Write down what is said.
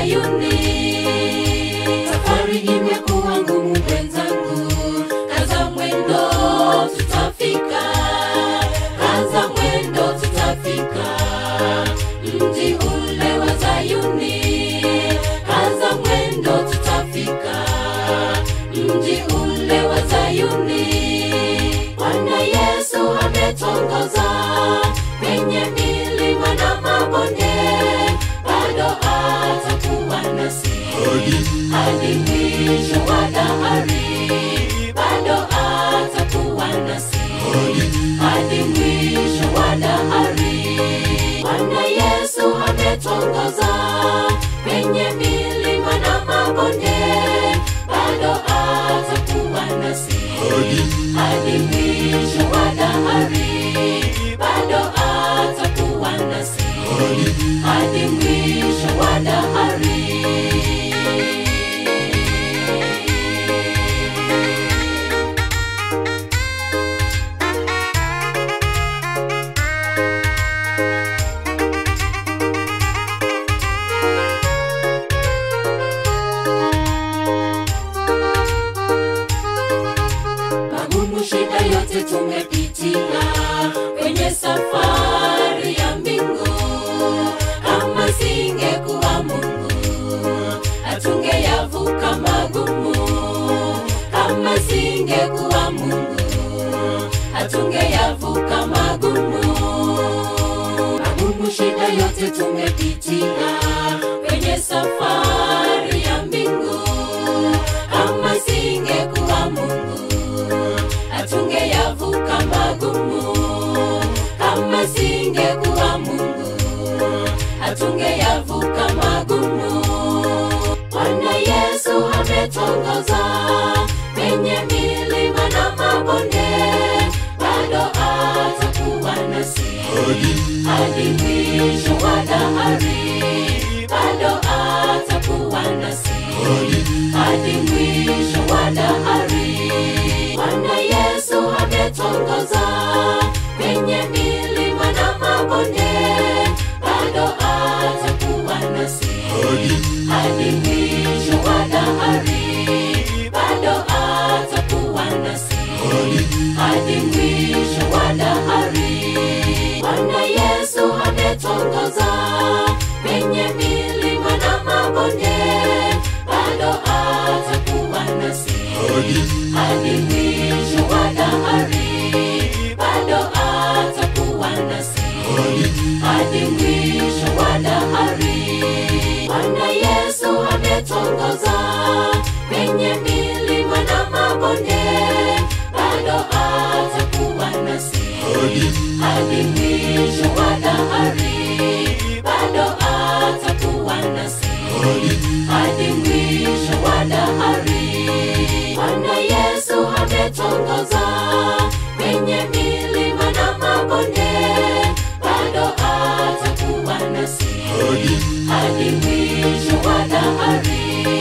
Sayuni. Safari imekuwa ngumu wenzangu, kaza mwendo tutafika, kaza mwendo tutafika, mji ule wa Sayuni, kaza mwendo tutafika, mji ule wa Sayuni. Bwana Yesu ametongoza kwenye milima na mabonde, bado atakuwa nasi hadi mwisho wa dahari, bado atakuwa nasi hadi mwisho wa dahari. Bwana Yesu ametongoza kwenye milima na mabonde, bado atakuwa nasi hadi mwisho wa dahari, bado atakuwa nasi hadi mwisho wa dahari. magumu, shida yote tumepitia kwenye safari ya mbingu. Kama singekuwa Mungu, hatungeyavuka magumu. Kama singekuwa Mungu, hatungeyavuka magumu. Magumu, shida yote tumepitia kwenye safari ya mbingu. Kama singekuwa Mungu, hatungeyavuka magumu. Kama singekuwa Mungu, hatungeyavuka magumu. Bwana Yesu ametongoza kwenye milima na mabonde, bado atakuwa nasi hadi mwisho wa dahari, bado atakuwa nasi hadi mwisho wa dahari. Bwana Yesu ametongoza kwenye milima na mabonde, bado atakuwa nasi hadi mwisho wa dahari, bado atakuwa nasi hadi mwisho wa dahari. Bwana Yesu ametongoza kwenye milima na mabonde, bado atakuwa nasi hadi mwisho wa dahari, bado atakuwa nasi hadi mwisho wa dahari. Bwana Yesu ametongoza kwenye milima na mabonde, bado atakuwa nasi hadi mwisho wa dahari, bado atakuwa nasi hadi mwisho wa dahari. Bwana Yesu ametongoza kwenye milima na mabonde, bado atakuwa nasi hadi mwisho wa dahari,